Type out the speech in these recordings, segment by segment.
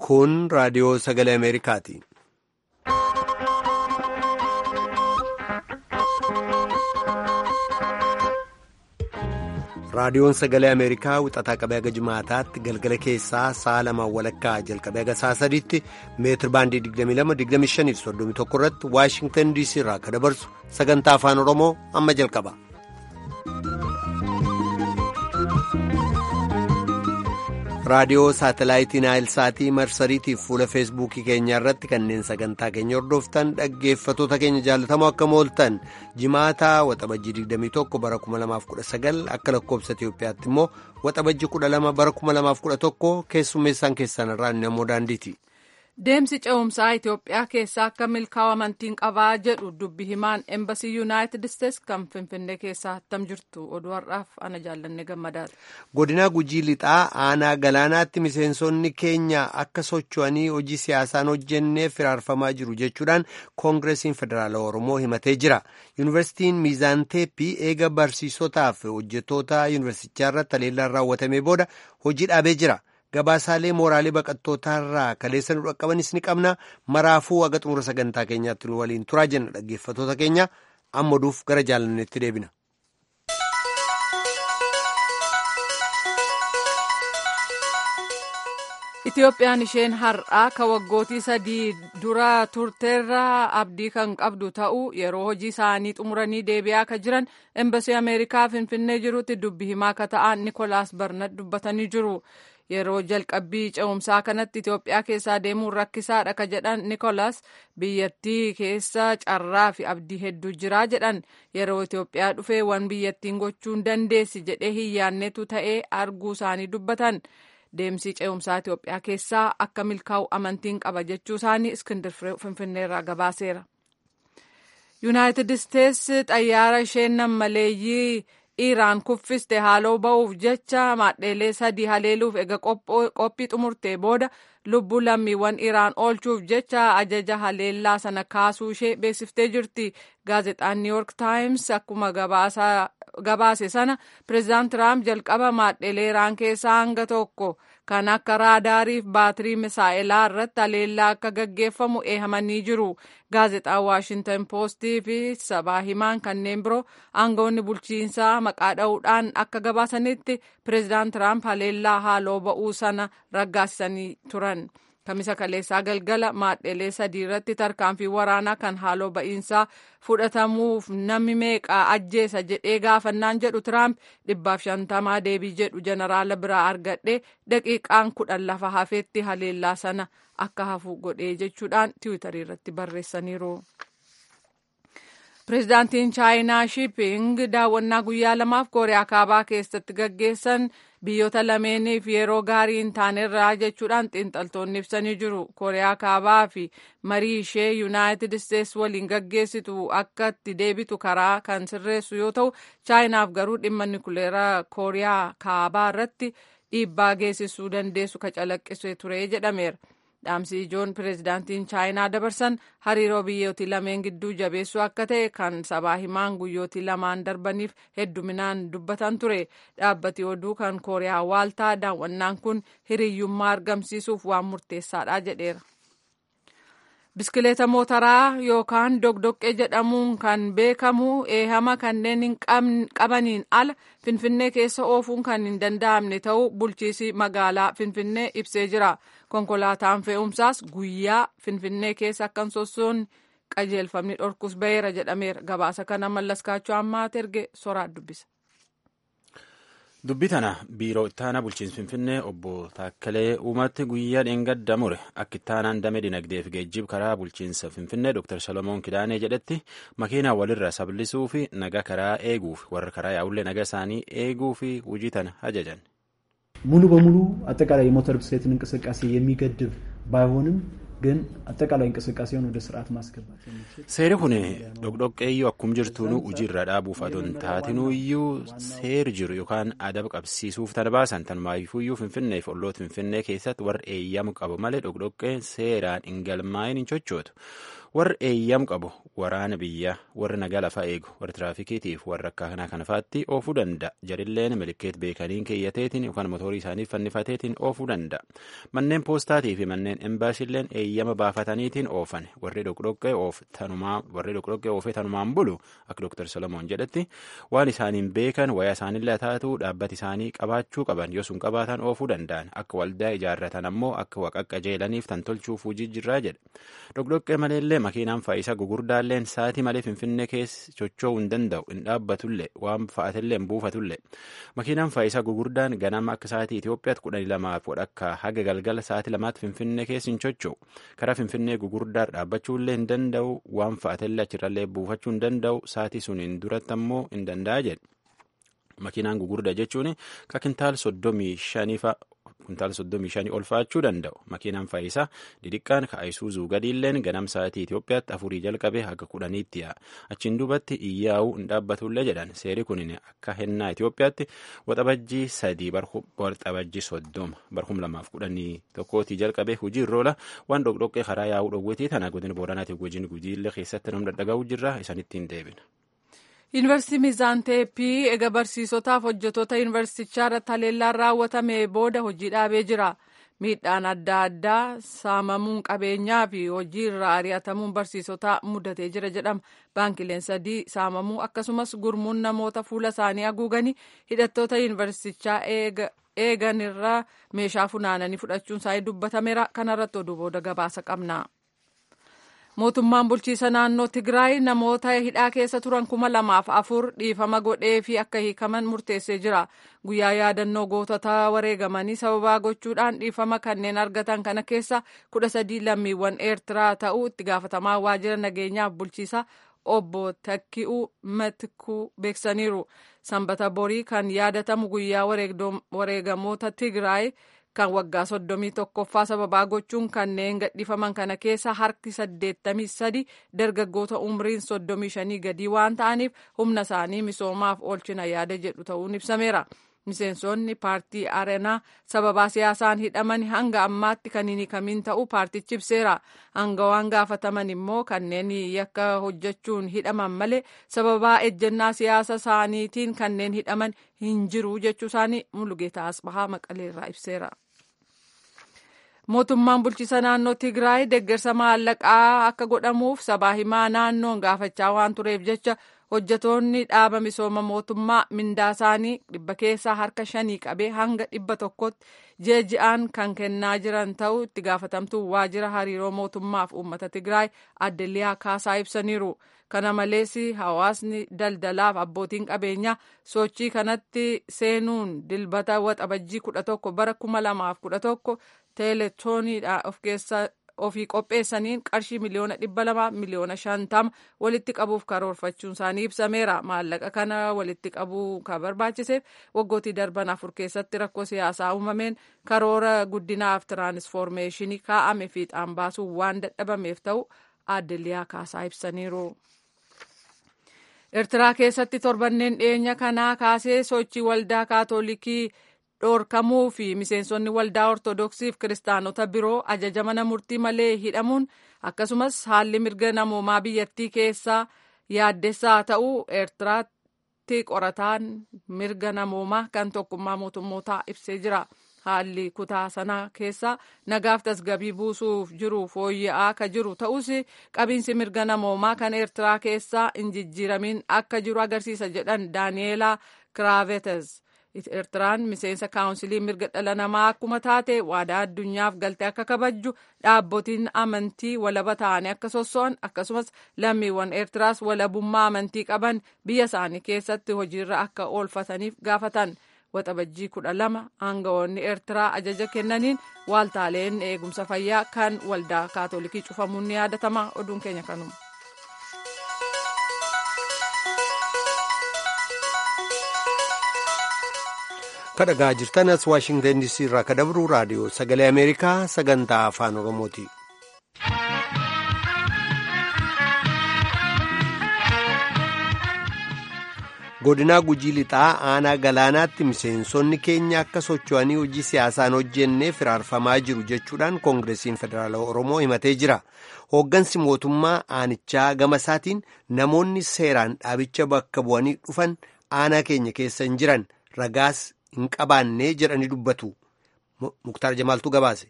Kun raadiyoo sagalee Ameerikaati. Raadiyoon sagalee Ameerikaa wixataa qabee haga jimaataatti galgala keessaa sa'a lamaan walakkaa jalqabee haga sa'a sadiitti meetir baandii 22-25-31 irratti Waashingtan DC irraa akka dabarsu sagantaa afaan Oromoo amma jalqaba. raadiyoo saatalaayitii naayilsaatii marsariitiif fuula feesbuukii keenya irratti kanneen sagantaa keenya hordoftan dhaggeeffatoota keenya jaalatamoo akka mooltan jimaataa waxabajjii 21 bara 2019 akka lakkoobsa itiyoophiyaatti immoo waxabajjii 12 bara 2011 keessummeessaan keessan irraa namoo daandiiti. Deemsi ce'umsaa Itoophiyaa keessaa akka milkaa'u amantiin qabaa jedhu dubbi himaan Embasii Yuunaayitid Isteets kan Finfinnee keessaa hattam jirtu oduu har'aaf ana jaallanne gammadaadha. Godina Gujii Lixaa aanaa galaanaatti miseensonni keenya akka socho'anii hojii siyaasaan hojjenneef firaarfamaa jiru jechuudhaan Koongireesiin Federaala Oromoo himatee jira. Yuunivarsiitiin Miizaan Teeppii eega barsiisotaaf hojjettoota yuunivarsiitichaa irratti haleellaan raawwatamee booda hojii dhaabee jira. gabaasaalee mooraalee baqattootaarraa kaleessa nu dhaqqabanis ni qabna maraafuu haga xumura sagantaa keenyaatti nu waliin turaa jenna dhaggeeffatoota keenya amma oduuf gara jaalanneetti deebina. Itoophiyaan isheen har'aa ka waggootii sadii dura turteerraa abdii kan qabdu ta'uu yeroo hojii isaanii xumuranii deebi'aa ka jiran embasii ameerikaa finfinnee jirutti dubbi himaa ka ta'an nikolaas barnat dubbatanii jiru. yeroo jalqabbii ce'umsaa kanatti Itoophiyaa keessaa deemuun rakkisaadha ka jedhan Nikolaas biyyattii keessa carraa fi abdii hedduu jiraa jedhan yeroo Itoophiyaa dhufee waan biyyattiin gochuun dandeessi jedhee hin yaannetu ta'ee arguu isaanii dubbatan deemsi ce'umsaa Itoophiyaa keessaa akka milkaa'u amantiin qaba jechuu isaanii Iskindir Finfinneerraa gabaaseera. Yuunaayitid Isteets xayyaara isheen nammaleeyyii Iraan kuffiste haaloo ba'uuf jecha maadheelee sadii haleeluuf ega qophii xumurtee booda lubbuu lammiiwwan Iraan oolchuuf jecha ajaja haleellaa sana kaasuu ishee beeksiftee jirti. Gaazexaan New York Times akkuma gabaase sana pireezidaant Tiraamp jalqaba maadheelee Iraan keessaa hanga tokko kan akka raadaariif baatirii misaa'elaa irratti haleellaa akka gaggeeffamu eehamanii jiru. Gaazexaan Waashintan Poostii fi sabaa himaan kanneen biroo aangawoonni bulchiinsaa maqaa dha'uudhaan akka gabaasanitti pireezidaant Tiraamp haleellaa haaloo ba'uu sana raggaasisanii turan. Kamisa kaleessaa galgala maadheelee sadii irratti tarkaanfii waraanaa kan haaloo ba'iinsaa fudhatamuuf namni meeqaa ajjeesa jedhee gaafannaan jedhu Tiraamp dhibbaaf shantamaa deebii jedhu jeneraala biraa argadhee daqiiqaan kudhan lafa hafeetti haleellaa sana akka hafu godhee jechuudhaan tiwiitarii irratti barreessaniiru. Pireezidaantiin Chaayinaa Shiiping daawwannaa guyyaa lamaaf Kooriyaa Kaabaa keessatti gaggeessan biyyoota lameeniif yeroo gaarii hin taanerraa jechuudhaan xiinxaltoonni ibsanii jiru. Kooriyaa Kaabaa fi marii ishee Yuunaayitid Isteets waliin gaggeessitu akka itti deebitu karaa kan sirreessu yoo ta'u, Chaayinaaf garuu dhimma nikuleeraa Kooriyaa Kaabaa irratti dhiibbaa geessisuu dandeessu ka calaqqisee ture jedhameera. dhaamsi ijoon pireezidaantiin chaayinaa dabarsan hariiroo biyyootii lameen gidduu jabeessuu akka ta'e kan sabaa himaan guyyootii lamaan darbaniif hedduminaan dubbatan ture dhaabbati oduu kan kooriyaa waaltaa daawwannaan kun hiriyyummaa argamsiisuuf waan murteessaadha jedheera. biskileeta mootaraa yookaan dogdoqqee jedhamuun kan beekamu eehama kanneen hin qabaniin ala finfinnee keessa oofuun kan hin danda'amne ta'uu bulchiisi magaalaa finfinnee ibsee jira konkolaataan fe'umsaas guyyaa finfinnee keessa akka hin sossoonne qajeelfamni dhorkus ba'eera jedhameera gabaasa kana mallaskaachuu ammaa erge soraa dubbisa. dubbii tana biiroo ittaanaa bulchiinsa finfinnee obbo Taakkalee Uumatti guyyaa dheengadda mure akka ittaanaan damee dinagdee fi geejjiba karaa bulchiinsa finfinnee Dr. Salomoon Kidaanee jedhetti makiinaa walirra sablisuu fi naga karaa eeguuf warra karaa yaa'ullee naga isaanii eeguu fi hojii tana ajajan. ሙሉ በሙሉ አጠቃላይ የሞተር ብስክሌትን እንቅስቃሴ የሚገድብ ባይሆንም ግን አጠቃላይ እንቅስቃሴውን ወደ ስርዓት ማስገባት የሚችል seeri kun dhoqdhoqqeeyyuu akkum jirtuunu hojiirra dhaabuuf adoon taatinuuyyuu seeri jiru yookaan adaba qabsiisuuf tan baasan tan maayifuuyyuu finfinnee fi olloota finfinnee keessatti warra eeyyamu qabu malee dhoqdhoqqeen seeraan hin galmaa'in hin chochootu warri eeyyam qabu waraana biyyaa warri nagaa lafaa eegu warri tiraafikiitiif warri akka kanaa kana faatti oofuu danda'a jarilleen milikeet beekaniin keeyyateetiin yookaan mootorii isaaniif fannifateetiin oofuu danda'a manneen poostaatii fi manneen embaasiilleen eeyyama baafataniitiin oofan warri dhoqdhoqqee oof tanumaa warri dhoqdhoqqee oofee tanumaan bulu akka dooktar solomoon jedhetti waan isaaniin beekan wayaa isaaniillee taatu dhaabbati isaanii qabaachuu qaban yoo sun qabaatan oofuu danda'an akka waldaa ijaarratan ammoo akka waqaqqajeelaniif tan tolchuuf hojii jirraa jedhe dhoqdhoqqee maleellee makiinaan faayisaa gugurdaalleen saatii malee finfinnee keessa socho'uu hin danda'u hin dhaabbatullee waan fa'atillee hin buufatullee makiinaan faayisaa gugurdaan ganama akka saatii Itoophiyaatti kudhanii lamaaf wadhakka haga galgala saatii lamaatti finfinnee keessa hin socho'u karaa finfinnee gugurdaa dhaabbachuullee hin danda'u waan fa'atillee achirrallee buufachuu hin danda'u saatii suniin duratti ammoo hin danda'a jedhe. makiinaan gugurdaa jechuun ka kintaal soddomii shaniifa kuntaal soddomii shanii ol fa'achuu danda'u makiinaan faayisaa didhiqqaan ka ayisuuzuu gadiilleen ganam sa'aatii Itoophiyaatti afurii jalqabee haga kudhaniitti yaa'a achiin duubatti iyyaa'uu hin dhaabbatullee jedhan seeri kun akka hennaa Itoophiyaatti waxabajjii sadii waxabajjii soddoma barhum lamaaf kudhanii tokkootii jalqabee hujii irroola waan dhoqdhoqqee karaa yaa'uu dhowwitii tana godina booranaatiif gojiin gujiillee keessatti nam dhadhaga'uu jirra isanitti hin deebina. Yuunivarsiitii Miizaan Teeppii eega barsiisotaaf hojjetoota yuunivarsiitichaa irratti haleellaan raawwatame booda hojii dhaabee jira. Miidhaan adda addaa saamamuun qabeenyaa fi hojii irraa ari'atamuun barsiisotaa mudatee jira jedhama. Baankileen sadii saamamuu akkasumas gurmuun namoota fuula isaanii haguuganii hidhattoota yuunivarsiitichaa eegan irraa meeshaa funaananii fudhachuun isaanii dubbatameera. Kanarratti oduu booda gabaasa qabna. mootummaan bulchiisa naannoo tigraay namoota hidhaa keessa turan kuma lamaaf afur dhiifama godhee fi akka hiikaman murteessee jira guyyaa yaadannoo gootota wareegamanii sababaa gochuudhaan dhiifama kanneen argatan kana keessa kudha sadii lammiiwwan eertiraa ta'uu itti gaafatamaa waajjira nageenyaaf bulchiisa obbo Takki'uu Matikuu beeksaniiru sanbata borii kan yaadatamu guyyaa wareegamoota tigraay. kan waggaa soddomii tokkoffaa sababaa gochuun kanneen gadhiifaman kana keessa harki saddeettamii sadi dargaggoota umriin soddomii shanii gadii waan ta'aniif humna isaanii misoomaaf oolchina yaada jedhu ta'uun ibsameera. Miseensonni paartii Areenaa sababaa siyaasaan hidhaman hanga ammaatti kan hin hiikamin ta'uu paartichi ibseera. Hangawaan gaafataman immoo kanneen yakka hojjechuun hidhaman malee sababaa ejjennaa siyaasa isaaniitiin kanneen hidhaman hin jiru jechuu isaanii Mulugeetaa Asbahaa Maqaleerraa ibseera. mootummaan bulchiisa naannoo tigraay deeggarsa maallaqaa akka godhamuuf sabaa himaa naannoon gaafachaa waan tureef jecha hojjetoonni dhaaba misooma mootummaa mindaa isaanii dhibba keessaa harka shanii qabee hanga dhibba tokkotti jeeji'aan kan kennaa jiran ta'uu itti gaafatamtuu waajjira hariiroo mootummaaf uummata tigraay adde liyaa kaasaa ibsaniiru kana malees hawaasni daldalaaf abbootiin qabeenyaa sochii kanatti seenuun dilbata waxabajjii kudha tokko bara kuma lamaaf kudha tokko teeletooniidha of keessa ofii qopheessaniin qarshii miliyoona dhibba lama miliyoona shantama walitti qabuuf karoorfachuun isaanii ibsameera maallaqa kana walitti qabuu kan barbaachiseef waggootii darban afur keessatti rakkoo siyaasaa uumameen karoora guddinaaf tiraansfoormeeshinii kaa'ame fiixaan baasuun waan dadhabameef ta'u adde liyaa kaasaa ibsaniiru. Eertiraa keessatti torbanneen dhiyeenya kanaa kaasee sochii waldaa kaatolikii dhoorkamuu fi miseensonni waldaa ortodoksiif kiristaanota biroo ajaja mana murtii malee hidhamuun akkasumas haalli mirga namoomaa biyyattii keessaa yaaddessaa ta'uu eertiraatti qorataan mirga namoomaa kan tokkummaa mootummootaa ibsee jira. haalli kutaa sanaa keessa nagaaf tasgabii buusuuf jiru fooyya'aa akka jiru ta'us qabiinsi mirga namoomaa kan eertiraa keessaa hin jijjiiramin akka jiru agarsiisa jedhan daaniyeelaa kiraavetes eertiraan miseensa kaawunsilii mirga dhala namaa akkuma taate waadaa addunyaaf galtee akka kabajju dhaabbotiin amantii walaba ta'anii akka sosso'an akkasumas lammiiwwan eertiraas walabummaa amantii qaban biyya isaanii keessatti hojiirra akka oolfataniif gaafatan. waxabajjii kudha lama aangawoonni eertiraa ajaja kennaniin waaltaaleen eegumsa fayyaa kan waldaa kaatolikii cufamuun ni yaadatama oduun keenya kanuma. kadhagaa jirtan as waashingtan diisii irraa ka dabru raadiyoo sagalee ameerikaa sagantaa afaan oromooti. godinaa gujii lixaa aanaa galaanaatti miseensonni keenya akka socho'anii hojii siyaasaan hojjennee firaarfamaa jiru jechuudhaan koongireesiin federaalawaa oromoo himatee jira hooggansi mootummaa aanichaa gama isaatiin namoonni seeraan dhaabicha bakka bu'anii dhufan aanaa keenya keessa hin jiran ragaas hin qabaannee jedhanii dubbatu muktaar jamaaltu gabaase.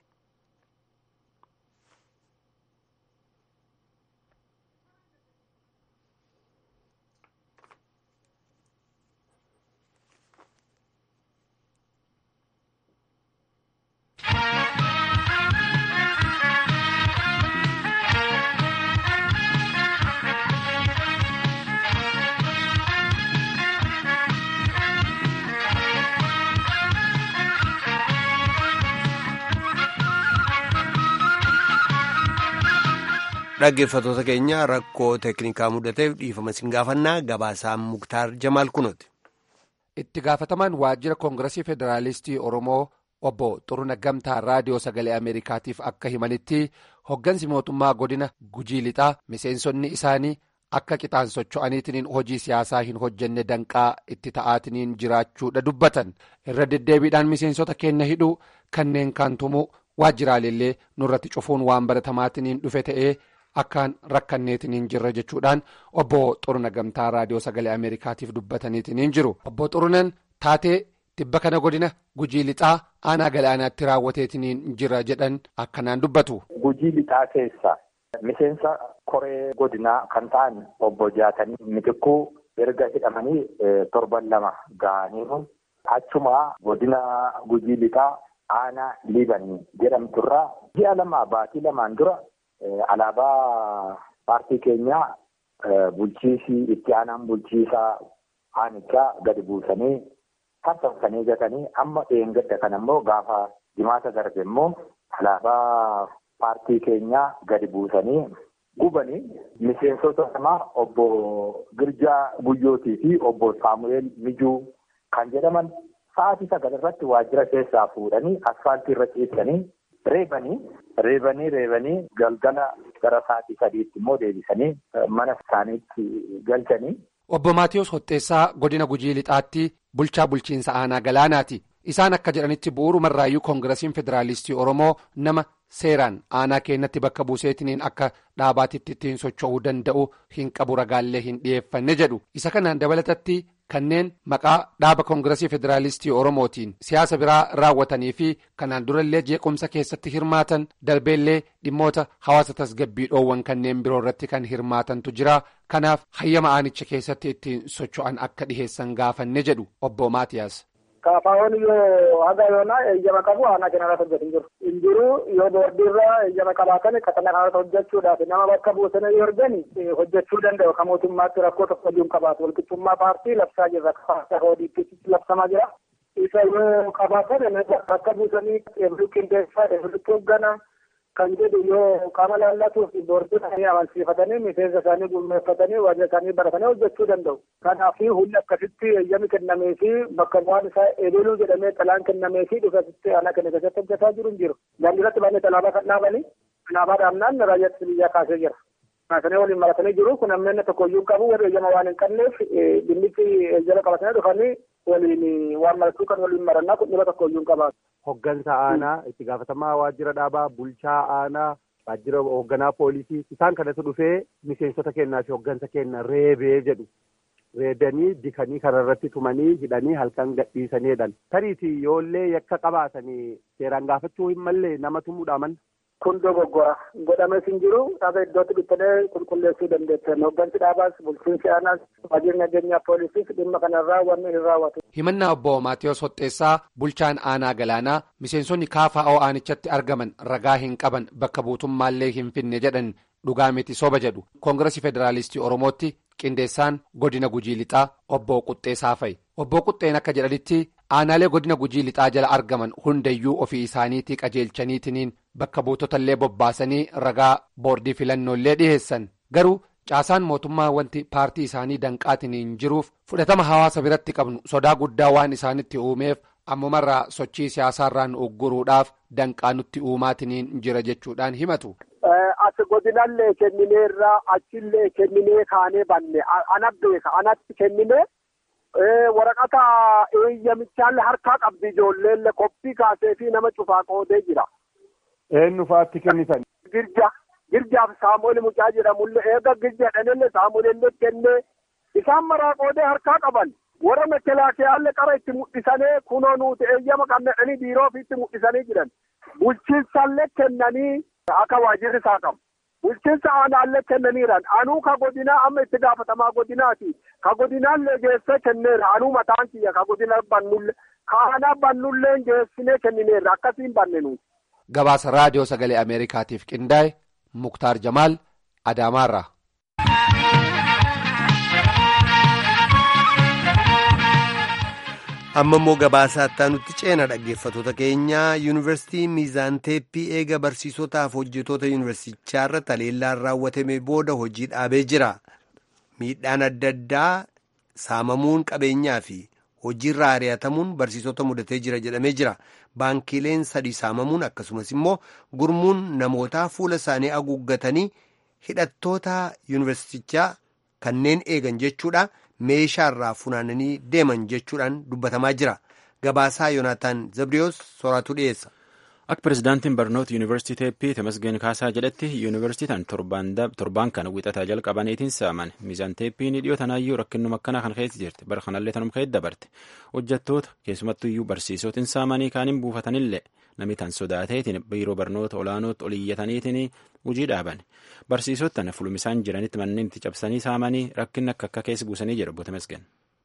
dhaggeeffatoota keenya rakkoo teeknikaa mudateef dhiifama isin gaafannaa gabaasaan muktaar jamaal kunooti. itti gaafatamaan waajjira koongiresii federaalistii oromoo obbo xuruna gamtaa raadiyoo sagalee ameerikaatiif akka himanitti hoggansi mootummaa godina gujii lixaa miseensonni isaanii akka qixaan socho'aniitiin hojii siyaasaa hin hojjenne danqaa itti ta'aatiin jiraachuudha dubbatan irra deddeebiidhaan miseensota keenya hidhuu kanneen kaan tumuu waajjiraalellee nurratti cufuun waan baratamaatiin dhufe ta'ee. akkaan rakkanneetiin jirra jechuudhaan obbo xuruna gamtaa raadiyoo sagalee ameerikaatiif dubbataniitiin jiru obbo xurunan taatee tibba kana godina gujii lixaa aanaa galaanaatti raawwateetiin jira jedhan akkanaan dubbatu. gujii lixaa keessa miseensa koree godinaa kan ta'an obbo jaatanii mitikkuu erga hidhamanii torban lama ga'aniiru achuma godina gujii lixaa aanaa liibanii jedhamturraa ji'a lama baatii lamaan dura. Alaabaa paartii keenyaa bulchiisii itti aanaan bulchiisaa aanichaa gadi buusanii tarsaasanii gatanii amma dheengadda kan ammoo gaafa jimaata darbe immoo alaabaa paartii keenyaa gadi buusanii gubanii miseensota namaa obbo Girjaa Guyyootii fi obbo Saamu'eel Mijuu kan jedhaman sa'aatii sagal irratti waajjira keessaa fuudhanii asfaaltii irra ciibsanii. Reebanii reebanii reebanii galgala gara sa'aatii sadiitti immoo deebisanii mana isaaniitti galchanii. Obbo Maatiyus Hoxxeessaa godina Gujii Lixaatti bulchaa bulchiinsa aanaa galaanaati. Isaan akka jedhanitti bu'uurumarraayyuu koongirasiin federaalistii Oromoo nama seeraan aanaa keenyatti bakka buuseetiniin akka dhaabaatitti ittiin socho'uu danda'u hin qabu ragaallee hin dhiyeeffanne jedhu. Isa kanaan dabalatatti kanneen maqaa dhaaba koongirasii federaalistii Oromootiin siyaasa biraa raawwatanii fi kanaan durallee jeequmsa keessatti hirmaatan darbeellee dhimmoota hawaasa tasgabbii dhoowwan kanneen biroo irratti kan hirmaatantu jira. Kanaaf hayyama aanicha keessatti ittiin socho'an akka dhiheessan gaafanne jedhu obbo Maatiyaas. Kaafaawwan yoo haga yoonaa eeyyama qabu aanaa kana irratti hojjetu hin jiru. Hin jiru yoo boordiirraa eeyyama qabaatan katana kanarratti hojjechuudhaaf nama bakka buusanii yoo argani hojjechuu danda'u. Kan mootummaatti rakkoo tokko iyyuu hin qabaatu. Walqixxummaa paartii labsaa jirra. Kafaasa hoodiitti labsamaa jira. Isa yoo qabaatan bakka buusanii eebiluu qindeessaa eebiluu hoogganaa kan jedhu yoo qaama laallatuuf boordii isaanii amansiifatanii miseensa isaanii gurmeeffatanii waajjira isaanii baratanii hojjechuu danda'u. Kanaaf hulli akkasitti eeyyami kennamee fi bakka bu'aan isaa eebiluu jedhamee xalaan kennamee fi dhufasitti aanaa kenna keessatti hojjetaa jiru hin jiru. Daandiirratti baay'ee alaabaa kan dhaabanii alaabaa dhaabnaan raayyaa biyyaa kaasee jira. Kaasanii waliin maratanii jiru kun ammeenya tokko iyyuu qabu warri eeyyama waan hin qabneef dhimmichi eeyyama qabatanii dhufanii waliin waan maratuu kan waliin marannaa kun dhiba tokko iyyuu hin qabaatu. Hoggansa aanaa itti gaafatamaa waajjira dhaabaa bulchaa aanaa waajjira hoogganaa poolisii isaan kanatu dhufee miseensota kennaa fi hoggansa kenna reebee jedhu reebanii dikanii kanarratti tumanii hidhanii halkan gadhiisaneedhan tariitii yoollee yakka qabaatanii seeraan gaafachuu hin mallee nama tumuudha manna. Kun dogoggora godhames hin jiru dhaaba iddootti dhittanii qulqulleessuu dandeessan hoggansi dhaabaas bulchiinsi aanaas waajjirri nageenyaa poolisiis dhimma kanarraa wanni hin raawwatu. himannaa obbo Maatiyus Hoxxeessaa bulchaan aanaa galaanaa miseensonni kaafa'oo aanichatti argaman ragaa hin qaban bakka buutummaallee hin finne jedhan dhugaa miti soba jedhu koongirasii federaalistii oromootti qindeessaan godina gujii lixaa obbo Quxxeessaa fa'i obbo Quxxeen akka jedhanitti aanaalee godina gujii lixaa jala argaman hundayyuu ofii isaaniitii qajeelchaniitiniin bakka buutotallee bobbaasanii ragaa boordii filannoollee dhiheessan garuu. caasaan mootummaa wanti paartii isaanii danqaatiniin jiruuf fudhatama hawaasa biratti qabnu sodaa guddaa waan isaanitti uumeef ammumarraa sochii siyaasaarraan ugguruudhaaf danqaa nutti uumaatiniin jira jechuudhaan himatu. As godinallee kennineerraa achillee kenninee kaanee banne ana beeka anatti kenninee waraqata eeyyamichaan harkaa qabdi ijoolleen koppii kaasee fi nama cufaa qoodee jira. Eenyu fa'aatti kennitan? Girja girjaaf saamu'eel mucaa jedhamullee eega girja dhanillee saamu'eellee kennee isaan maraa qoodee harkaa qaban warra mekelaakiyaallee qara itti mul'isanii kunoo nuti eeyyama qabnedhanii biiroo fi itti mul'isanii jiran bulchiinsallee kennanii akka waajirri isaa qabu. bulchiinsa aanaallee kennaniiran anuu ka godinaa amma itti gaafatamaa godinaati ka godinaallee geessee kenneera anuu mataan kiyya ka godina bannulle ka aanaa bannulleen geessinee kennineerra akkasiin banne nuti. Gabaasa raadiyoo sagalee Ameerikaatiif qindaa'e Muktaar Jamaal Adaamaarraa. amma immoo gabaasaa nutti ceena dhaggeeffatoota keenya yuunivarsiitii miizaan teeppii eega barsiisotaaf hojjetoota yuunivarsiitichaarra taleellaan raawwatame booda hojii dhaabee jira miidhaan adda addaa saamamuun qabeenyaa fi hojiirraa ari'atamuun barsiisota mudatee jira jedhamee jira baankiileen sadii saamamuun akkasumas immoo gurmuun namootaa fuula isaanii haguuggatanii hidhattoota yuunivarsiitichaa kanneen eegan jechuudha. meeshaarraa funaananii deeman jechuudhaan dubbatamaa jira gabaasaa yoonaataan zabriyoos soraatu dhiyeessa. akka pirezidaantiin barnoota yuunivarsiitii teeppii temasgeen kaasaa jedhetti yuunivarsiitiin torbaan kana wixataa jalqabaniitiin saaman miizaan teeppiin dhiyoo tanaayyuu rakkinnuma akkanaa kan keessa jirti bara kanallee tanum keessa dabarte hojjettoota keessumattuyyuu barsiisotiin saamanii kaaniin buufatanillee namni tan sodaateetiin biiroo barnoota olaanootti oliyyataniitiin hojii dhaaban barsiisota fulumisaan jiranitti manneen itti cabsanii saamanii rakkinna akka akka keessa buusanii jedhu obbo Temasgeen.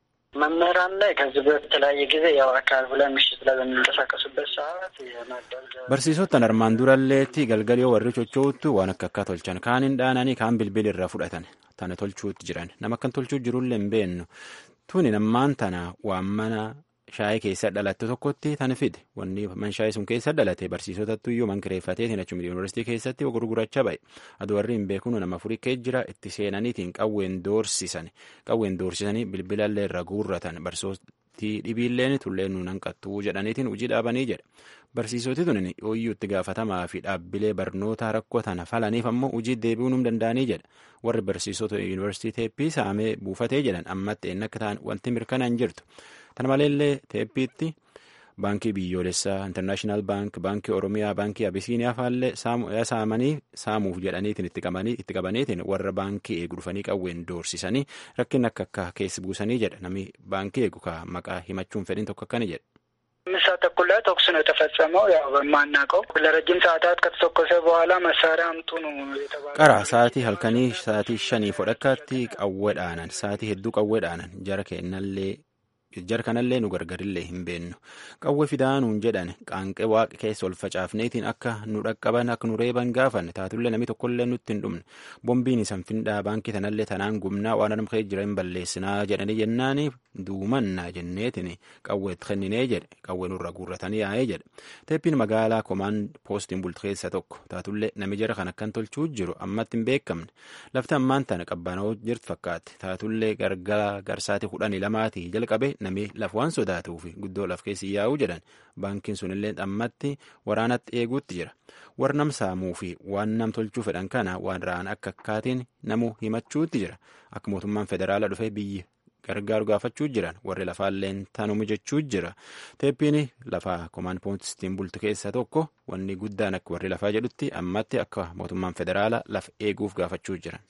መምህራን ላይ ከዚህ በተለያየ ጊዜ ያው አካባቢ ላይ ምሽት ላይ በሚንቀሳቀሱበት ሰዓት የማዳል barsiisottan armaan duralleetti galgalii warri chochoottu waan akka akka tolchan kaaniin dhaananii kaan bilbil irraa fudhatan tana tolchuutti jiran nama akkan tolchuu jirullee hin beennu tuni nammaan tana waan mana shaayii keessa dhalatte tokkotti tan fide wanni man shaayii sun keessa dhalate barsiisotattu iyyuu man kireeffateetiin achuma yuunivarsiitii keessatti gurgurachaa ba'e aduu warri hin beeknu nama furii kee jira itti seenaniitiin qawween doorsisan qawween doorsisanii bilbilallee irra guurratan barsiisootii dhibiilleen tulleen nuun hanqattuu jedhaniitiin hojii dhaabanii jedha barsiisoti tun ooyyuu itti gaafatamaa fi dhaabbilee barnoota rakkoo tana falaniif ammoo hojii deebi'uu num danda'anii jedha warri barsiisota yuunivarsiitii teeppii saamee buufatee jedhan ammatti eenyu akka ta'an wanti mirkanaan jirtu. Kana maleellee teeppiitti baankii biyyoolessaa intarnaashinaal baank baankii oromiyaa baankii abisiiniyaa faallee saamanii saamuuf jedhaniitiin itti qabaniitiin warra baankii eegu dhufanii qawween doorsisanii rakkin akka akka keessa buusanii jedha namni baankii eegu ka maqaa himachuun fedhin tokko akkani jedha. አምስት ሰዓት ተኩል ላይ ተኩስ ነው የተፈጸመው። ያው በማናውቀው ለረጅም ሰዓታት ከተተኮሰ በኋላ መሳሪያ አምጡ ነው የተባለው። qara sa'aatii halkanii sa'aatii shanii fodhakkaatti qawwee dhaanan sa'aatii hedduu qawwee dhaanan jara kennallee jara kanallee nu gargarillee hin beennu qawwee fidaanuun jedhan qaanqee waaqa keessa ol facaafneetiin akka nu dhaqqaban akka nu reeban gaafanne taatullee namni tokkollee nutti hin dhumne bombiin isan findhaa baankii tanallee tanaan gumnaa waan armkee jira hin balleessinaa jedhanii jennaani duumannaa jenneetiin qawweetti kenninee jedhe qawwee nurra guurratanii yaa'ee jedhe teeppiin magaalaa komaan poostiin bulti keessa tokko taatullee nami jara kan akkan tolchuu jiru ammatti hin beekamne lafti ammaan tana qabbanoo jirtu fakkaatti taatullee gargara garsaatii kudhanii lamaatii jalqabe nami laf waan sodaatuu fi guddoo laf keessi yaa'uu jedhan baankiin sunillee ammatti waraanatti eeguutti jira warra nam saamuu fi waan nam tolchuu fedhan kana waan ra'an akka akkaatiin namu himachuutti jira akka mootummaan federaala dhufee biyyi gargaaru gaafachuu jiran warri lafaalleen tanuma jechuu jira teeppiin lafaa komaan poostiin bultu keessa tokko wanni guddaan akka warri lafaa jedhutti ammatti akka mootummaan federaala laf eeguuf gaafachuu jiran.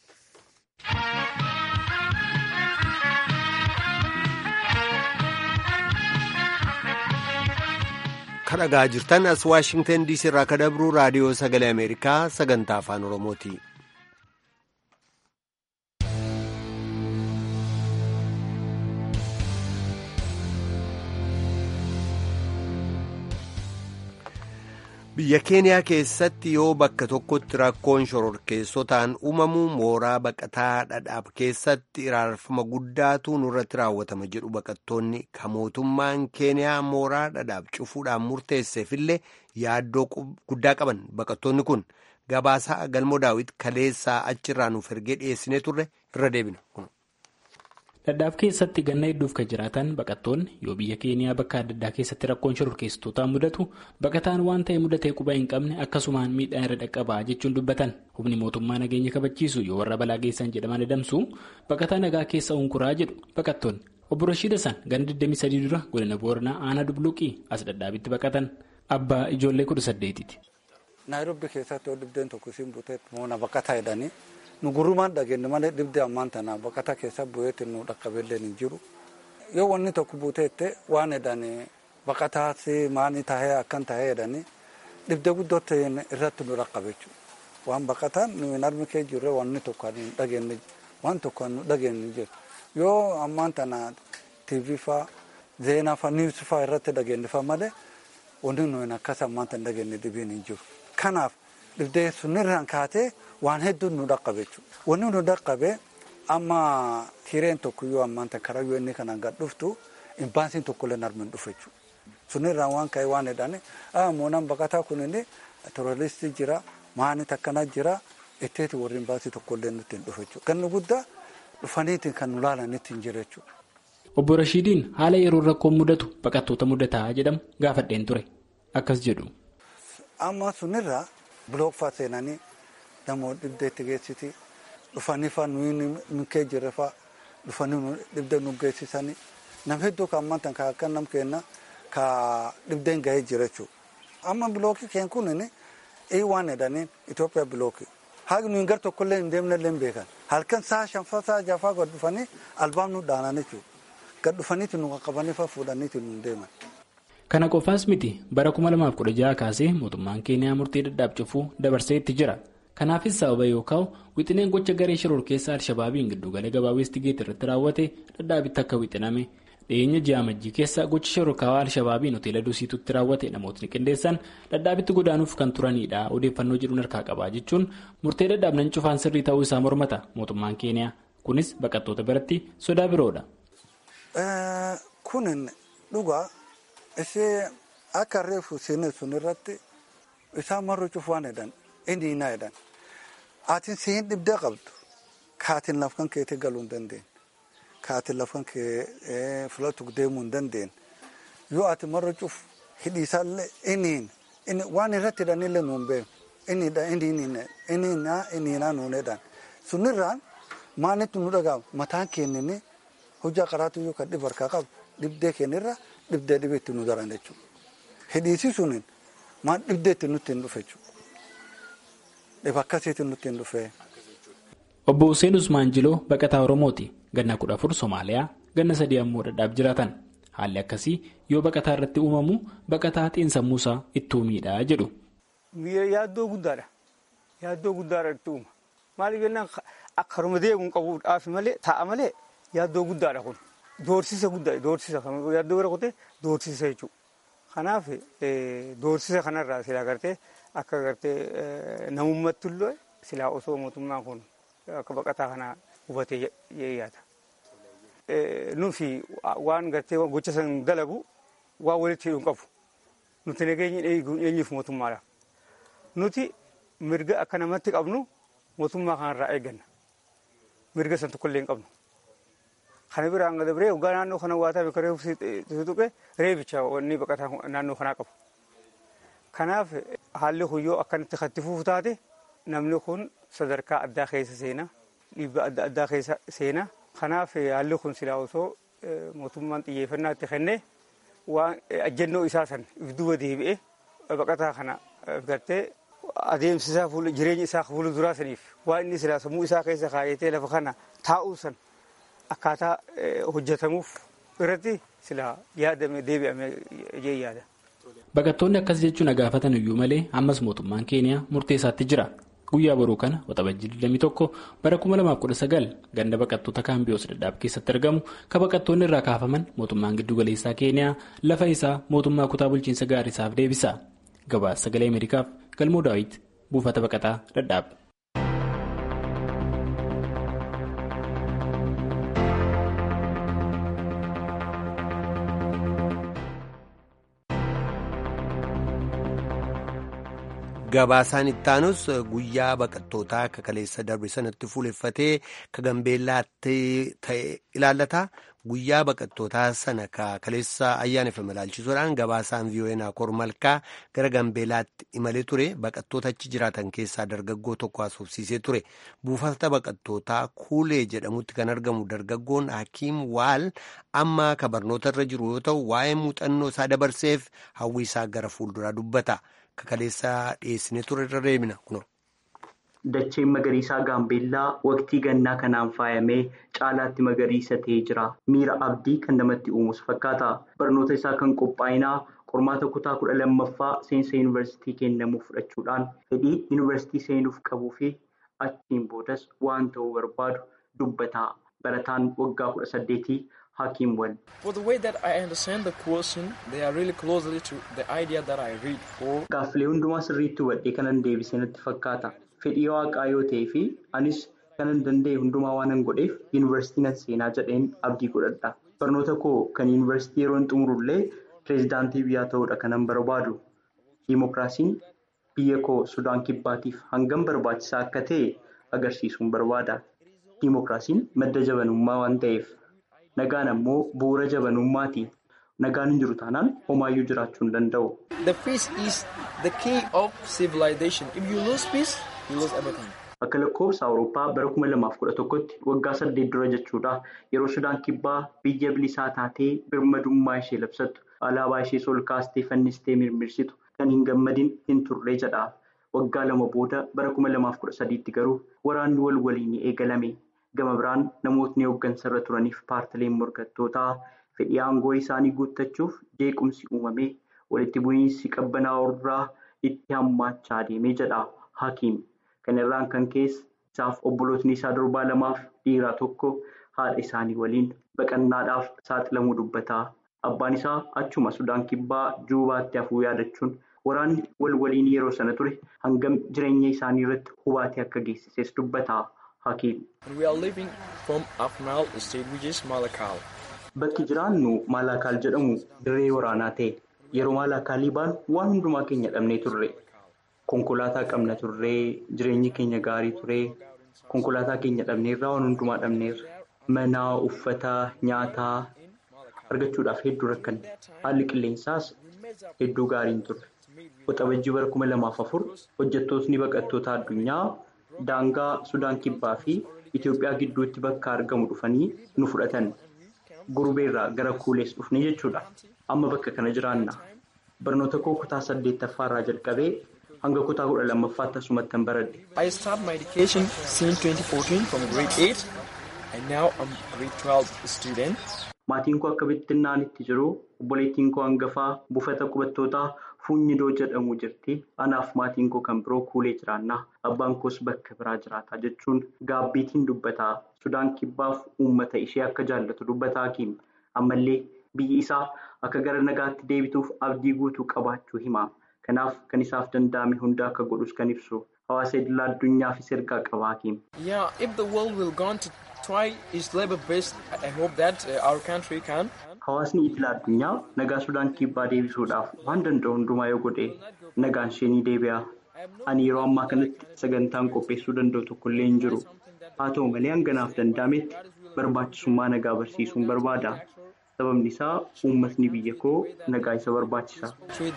kadhagaa jirtan as waashingtan diisii irraa kadabru raadiyoo sagalee ameerikaa sagantaa afaan oromooti. biyya keeniyaa keessatti yoo bakka tokkotti rakkoon shororkeessotaan uumamu mooraa baqataa dhadhaab keessatti iraarfama guddaatu nurratti raawwatama jedhu baqattoonni ka mootummaan keeniyaa mooraa dhadhaab cufuudhaan murteesseefillee yaaddoo guddaa qaban baqattoonni kun gabaasaa galmoo daawit kaleessaa achirraa nuuf ergee dhiyeessinee turre irra deebina. dhadhaab keessatti ganna hedduuf kan jiraatan baqattoonni yoo biyya keeniyaa bakka adda addaa keessatti rakkoon shororkeessitootaa mudatu baqataan waan ta'e mudatee quba hin qabne akkasumaan miidhaan irra dhaqqabaa jechuun dubbatan humni mootummaa nageenya kabachiisu yoo warra balaa geessan jedhaman adamsu baqataa nagaa keessa unkuraa jedhu baqattoonni obbo Rashiid Hassan ganda 23 dura godina Booranaa aanaa Dubluuqii as dhadhaabitti baqatan abbaa ijoollee kudha saddeetiiti. Naayiroobii keessatti yoo dhibdeen tokko isiin buteetti moona baqataa jedhanii nu gurrumaan dhageenye malee dhibdee ammaan tana baqataa keessa bu'eetti nu dhaqqabeellee hin jiru. Yoo wanni tokko buteette waan jedhanii baqataa maanii tahee akkan tahee jedhanii dhibdee guddootti irratti nu dhaqqabe jechuudha. Waan baqataan nu hin armi kee jirre wanni tokko hin dhageenye waan tokko nu dhageenye jiru. Yoo ammaan tana TV faa zeenaa faa niwus faa irratti dhageenye faa malee wanni nu hin akkas ammaan tana dhageenye dhibiin hin jiru. Kanaaf dhibdee sunirraan kaatee waan hedduun nu dhaqqabe jechuudha. Wanni nu dhaqqabe amma hireen tokko yoo ammaan tana karaa yoo inni kanaan gad dhuftu imbaansiin tokko illee narmi hin dhufe jechuudha. Sunirraan waan ka'e waan jedhani moonaan baqataa kun inni terroristii jira maani takkana jira itteeti warri imbaansii tokko illee nutti hin dhufe jechuudha. Ganni guddaa dhufaniitiin kan nu laalanitti hin jira jechuudha. Obbo Rashiidiin haala yeroo rakkoon mudatu baqattoota mudataa jedhamu gaafadheen ture. Akkas jedhu. Amma sunirraa bilooffaa seenanii namoota dhibdeetti geessiti dhufanii faa nuyi kee jirre faa dhufanii dhibdee nu geessisanii nam hedduu kan ammaan tan akka nam kenna ka dhibdeen gahee jira jechuudha. Amma bilookii keen kun ii waan jedhaniin Itoophiyaa bilookii. Haagi nuyi gar tokkollee hin deemne illee beekan. Halkan saa shanfaa saa jafaa gad dhufanii albaam nu dhaanan jechuudha. Gad dhufaniiti nu qaqqabanii faa fuudhaniiti nu deeman. Kana qofaas miti bara 2016 kaasee mootummaan Keeniyaa murtee dadhaab cufuu dabarsee itti jira. Kanaafis sababa yookaan wixineen gocha garee shiror keessa Alshabaabiin giddugala gabaa Weestigeet irratti raawwate dadhaabitti akka wixiname dhiyeenya ji'a amajjii keessa gocha shororkaawaa Alshabaabiin hoteela Dusiitutti raawwate namootni qindeessan dadhaabitti godaanuuf kan turanidha odeeffannoo jedhuun harkaa qabaa jechuun murtee dadhaabnan cufaan sirrii ta'uu isaa mormata mootummaan Keeniyaa kunis baqattoota biratti sodaa biroodha. Kun dhugaa. Ishee akka reefu seenaa sun irratti isaan marru cufaan jedhan inni hinaa jedhan ati siin dhibdee qabdu kaatiin lafkan keetii galuu hin dandeenye kaatiin lafkan kee filatu deemuu hin dandeenye yoo ati marru cuf hidhiisaallee inni waan irratti hidhanillee nuun beeku inni inni hinaa nuun jedhan sunirraan maanitti nu dhagaama mataan keenyanii hojjaa qaraatu yoo kan dhibu harkaa qabu dhibdee keenyarra. Dhibdee dhibeetti nu daran jechuudha. Hidhiisi suniin maal dhibdeetti nutti hin dhufe jechuudha. Dhiba akkasiitti nutti hin dhufe. Obbo Hussein Usmaan Jiloo baqataa Oromooti. Ganna kudha afur Somaaliyaa ganna sadii ammoo dhadhaaf jiraatan. Haalli akkasii yoo baqataa irratti uumamu baqataa xiinsammuusaa ittuu miidhaa jedhu. Yaaddoo guddaadha. Yaaddoo guddaadha itti uuma. Maaliif jennaan akka haruma deemuun qabuudhaaf malee taa'a malee yaaddoo guddaadha kun. Doorsisa guddaa doorsisa yaaddoo bira kutee doorsisa jechuudha. Kanaaf doorsisa kanarraa silaa gartee akka gartee namummaatti illee silaa osoo mootummaan kun akka baqataa kana hubatee yaada. Nufi waan gartee gocha san dalagu waan walitti hidhuun qabu. Nuti nageenya eenyuuf mootummaadhaaf. Nuti mirga akka namatti qabnu mootummaa kanarraa eegganna. Mirga san tokkollee hin qabnu. Kana biraan gad biree hoggaa naannoo kana waa ta'e reefu tutuqe reebicha wanni baqataa naannoo kanaa qabu. Kanaaf haalli kun yoo akkanatti kattifuuf taate namni kun sadarkaa addaa keessa seena dhiibbaa adda addaa keessa seena. Kanaaf haalli kun silaa osoo mootummaan xiyyeeffannaa itti kennee waan ajjannoo isaa san duuba deebi'ee baqataa kana gartee adeemsisaa jireenya isaa fuula duraa saniif waan inni silaa sammuu isaa keessa kaayatee lafa kana taa'uu san akkaataa hojjetamuuf irratti silaa yaadame deebi'ame jee yaada. Baqattoonni akkas jechuun gaafatan iyyuu malee ammas mootummaan keeniyaa murteessaatti jira. Guyyaa boruu kana waxabajjii 21 bara 2019 ganda baqattoota kaambiyoos dadhaab keessatti argamu kan baqattoonni irraa kaafaman mootummaan giddugaleessaa keeniyaa lafa isaa mootummaa kutaa bulchiinsa gaarisaaf deebisa. Gabaasa sagalee Ameerikaaf galmoo daawit buufata baqataa dadhaab. Gabaasaan ittaanus guyyaa baqattootaa akka kaleessa darbe sanatti fuuleffatee ka gambeellaatti ta'e ilaallata. guyyaa baqattootaa sana kaleessa ayyaaneffame ilaalchisuudhaan gabaasaan vii'oo'ee naakoor malkaa gara gambeelaatti imalee ture baqattoota achi jiraatan keessaa dargaggoo tokko haasofsiisee ture buufata baqattootaa kuulee jedhamutti kan argamu dargaggoon hakiim waal amma ka barnoota irra jiru yoo ta'u waa'ee muuxannoo isaa dabarseef hawwi isaa gara fuulduraa dubbata kakaleessaa dhiyeessinee ture irra deemina kuno. Dacheen magariisaa gaambeellaa waqtii gannaa kanaan faayamee caalaatti magariisa ta'ee jira. Miira abdii kan namatti uumuus fakkaata. Barnoota isaa kan qophaa'inaa qormaata kutaa kudha lammaffaa seensa yuunivarsiitii kennamuuf fudhachuudhaan fedhii yuunivarsiitii seenuuf qabuu fi achiin boodas waan ta'uu barbaadu dubbata. Barataan waggaa kudha saddeetii Hakiim Wal. Gaaffilee hundumaa sirriitti hubadhee kanan deebisee natti fakkaata. Fedhii waaqaa yoo ta'ee fi anis kanan danda'e hundumaa waanan godheef yuunivarsiitii nan seenaa jedheen abdii godhadha. Barnoota koo kan yuunivarsiitii yeroon xumurullee pireezidaantii biyyaa ta'uudha kanan barbaadu. Dimookiraasiin biyya koo Sudaan kibbaatiif hangam barbaachisaa akka ta'e agarsiisuun barbaada. Dimookiraasiin madda jabanummaa waan ta'eef nagaan ammoo bu'uura jabanummaati. Nagaan hin jiru taanaan homaayyuu jiraachuu hin danda'u. Akka lakkoofsa Awurooppaa bara kuma lamaaf kudha tokkotti waggaa saddeet dura jechuudha. Yeroo Sudaan kibbaa biyya bilisaa taatee birmadummaa ishee labsattu alaabaa ishee ol kaastee fannistee mirmirsitu kan hin gammadin hin turre jedha. Waggaa lama booda bara kuma lamaaf kudha sadiitti garuu waraanni wal waliin eegalame. Gama biraan namootni hooggansarra turaniif paartileen morkattootaa fedhii aangoo isaanii guuttachuuf jeequmsi uumamee walitti bu'iinsi qabbanaa'oo irraa itti hammaachaa deemee jedha Hakiim. Kana irraan kan keessa isaaf obbolootni isaa durbaa lamaaf dhiiraa tokko haadha isaanii waliin baqannaadhaaf saaxilamuu dubbata. Abbaan isaa achuma Sudaan kibbaa Juubaatti hafuu yaadachuun waraanni wal waliin yeroo sana ture hangam jireenya isaanii irratti hubaatii akka geessises dubbata. Hakiim. Bakki jiraannu Maalakaal jedhamu dirree waraanaa ta'e yeroo Maalakaalii baanu waan hundumaa keenya dhabnee turre. Konkolaataa qabna turree jireenyi keenya gaarii turee konkolaataa keenya dhabneerraa waan hundumaa dhabneerra. Mana, uffata, nyaataa argachuudhaaf hedduu rakkanne. Haalli qilleensaas hedduu gaarii hin turre. Waxabajjii bara kuma lamaaf afur hojjettootni baqattoota addunyaa daangaa Sudaan kibbaa fi Itoophiyaa gidduutti bakka argamu dhufanii nu fudhatan. Gurubeerraa gara kuulees dhufne jechuudha. Amma bakka kana jiraanna. Barnoota koo kutaa saddeettaffaa irraa jalqabee hanga kutaa kudha lammaffaatti asumatti hin baradhe. I started my education since 2014 from grade 8 and now I'm grade 12 student. Maatiin koo akka bittinnaanitti jiru obboleettiin koo hangafaa buufata qubattootaa fuunyidoo jedhamu jirti. Anaaf maatiin koo kan biroo kuulee jiraanna. Abbaan koos bakka biraa jiraata jechuun gaabbiitiin dubbata. Sudaan kibbaaf uummata ishee akka jaallatu dubbata Hakiim. Ammallee biyyi isaa akka gara nagaatti deebituuf abdii guutuu qabaachuu hima. Kanaaf kan isaaf danda'ame hunda akka godhus kan ibsu. Hawaasa idilaa addunyaafis ergaa qaba Hakiim. Yeah, if the world will go on to try its labor best, I hope that uh, our country can. Hawaasni idilaa addunyaa nagaa Sudaan kibbaa deebisuudhaaf waan danda'u hundumaa yoo godhe nagaan ishee ni deebi'a. Ani yeroo ammaa kanatti sagantaan qopheessuu danda'u tokkollee hin jiru. Haa ta'u malee hanganaaf danda'ametti barbaachisummaa nagaa barsiisuun barbaada. Sababni isaa uummatni biyya koo nagaa isa barbaachisa.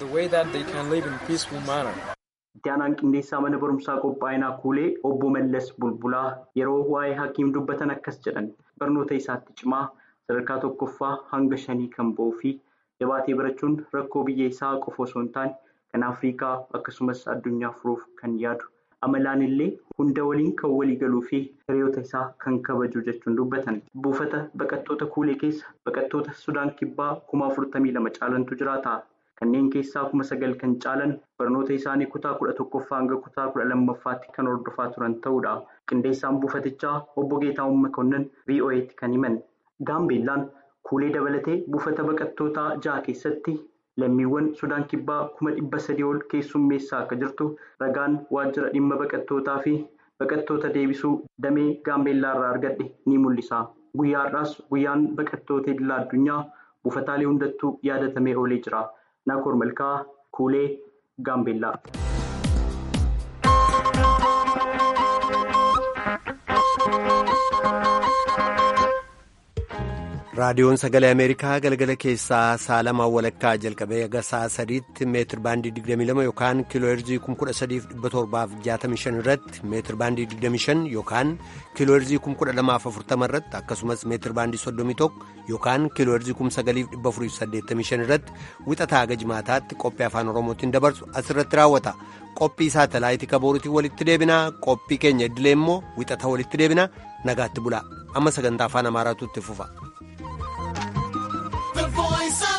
Itti aanaan qindeessaa mana barumsaa qophaa'inaa kuulee obbo Mallas Bulbulaa yeroo waa'ee hakiim dubbatan akkas jedhan barnoota isaatti cimaa sadarkaa tokkoffaa hanga shanii kan ba'uu fi jabaatee barachuun rakkoo biyya isaa qofa osoo hin taane kan Afrikaa akkasumas addunyaa furuuf kan yaadu. Amalaan illee hunda waliin kan walii galuu fi hiriyoota isaa kan kabaju jechuun dubbatan. Buufata baqattoota kuulee keessa baqattoota Sudaan kibbaa kuma afurtamii lama caalantu jiraata. Kanneen keessaa kuma sagal kan caalan barnoota isaanii kutaa kudha tokkoffaa hanga kutaa kudha lammaffaatti kan hordofaa turan ta'uudha. Qindeessaan buufatichaa obbo Geetaahuun Makonnin VOA'tti kan himan. Gaambeellaan kuulee dabalatee buufata baqattootaa ja'a keessatti lammiiwwan Sudaan kibbaa kuma dhibba sadii ol keessummeessaa akka jirtu ragaan waajjira dhimma baqattootaa fi baqattoota deebisuu damee gaambeellaa irraa argadhe ni mul'isa. Guyyaa har'aas guyyaan baqattoota idilaa addunyaa buufataalee hundattuu yaadatamee oolee jira. Naakoor Malkaa Kuulee Gaambeellaa. raadiyoon sagalee ameerikaa galgala keessaa saalamaa walakkaa jalqabee haga sa'a sadiitti meetir baandii 22 yookaan kiiloo heerzii 13765 irratti meetir baandii 25 yookaan kiiloo heerzii 12040 irratti akkasumas meetir baandii 31 yookaan kiiloo heerzii 9485 irratti wixataa haga jimaataatti qophii afaan oromootiin dabarsu asirratti raawwata qophii saatalaayitii kaboorutiin walitti deebinaa qophii keenya idilee immoo wixata walitti deebinaa nagaatti bulaa amma sagantaa afaan amaaraatu itti fufa. The voice of